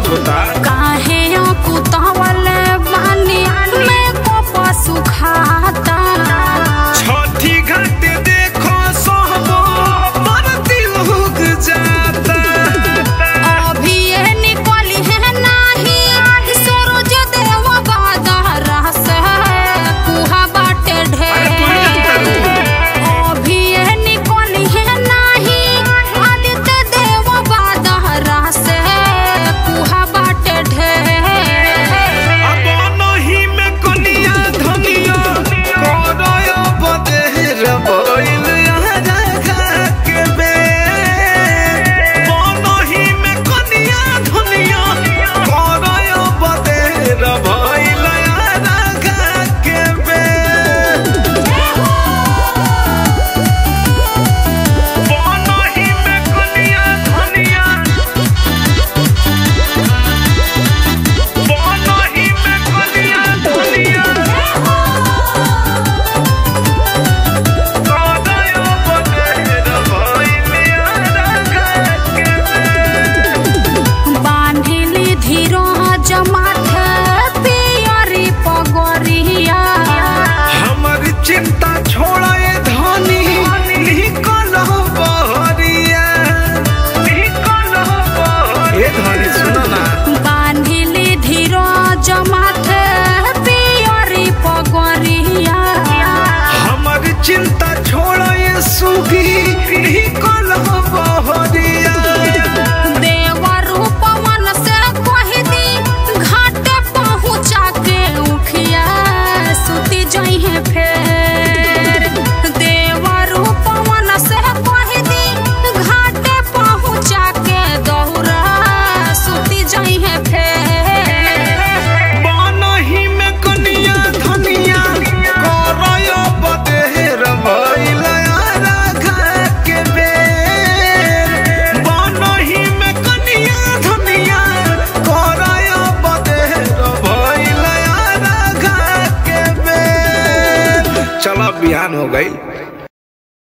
late होता काहे कुतावल बानी में को पशु खाता छठी घाट देखो सोहबो बरती लोग जाता अभी ये निकली है नाही सूरज देव बादर से कुहा बाटे अरे तू ही जानता ढेर अभी ये निकली है नाही आदित्य देव बादर से कुहा बाटे ढेर अब नहीं में कनिया धनिया करय बदेर भइल राजा के बे बनही में कनिया धनिया करय बदेर भइल राजा के बे बनही में कनिया धनिया बनही में कनिया धनिया करय बदेर भइल राजा के बांधिली धीरो जमाथे पियरी पगरिया हमर चिंता छोड़े धनी निकल बहरिया निकल बहरिया ए धनी सुन ना बांधिली धीरो जमाथे पियरी पगरिया हमर चिंता छोड़े सुगी निकल बहरिया देवर पवन से कह दी घाट पहुँचा के उखिया सुती जइहे फेर देवर पवन से कह दी घाट पहुँचा के दौरा सुती जइहे फेर बनही में कनिया धनिया करय बदेर भइल राघा के बेर बनही में कनिया धनिया करय बदेर भइल राघा के बेर चला बिहान हो गई